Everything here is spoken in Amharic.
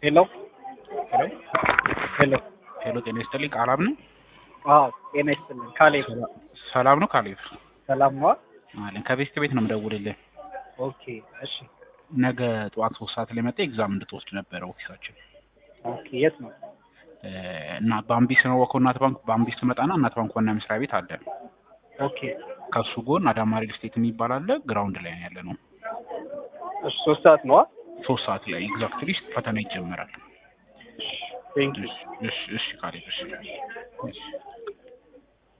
ሄሎ ሄሎ ሄሎ ሄሎ፣ ጤና ይስጥልኝ። ቃላም ነው። አዎ ጤና ይስጥልኝ። ካሌብ ሰላም ነው ካሌብ? ሰላም ነዋ። አለን ከቤት ቤት ነው የምደውልልህ። ኦኬ እሺ ነገ ጠዋት ሶስት ሰዓት ላይ መጣ ኤግዛም እንድትወስድ ነበረ ኦፊሳችን ኦኬ የት ነው? እና በአምቢስ ነው ወከው እናት ባንክ በአምቢስ ትመጣና እናት ባንክ ዋና መስሪያ ቤት አለ። ኦኬ ከሱ ጎን አዳማ ሪል ስቴት የሚባል አለ። ግራውንድ ላይ ነው ያለ ነው። እሺ ሶስት ሰዓት ነዋ። ሶስት ሰዓት ላይ ኤግዛክትሊ ፈተና ይጀመራል። ቴንክ ዩ እሺ እሺ ካሌብ እሺ እሺ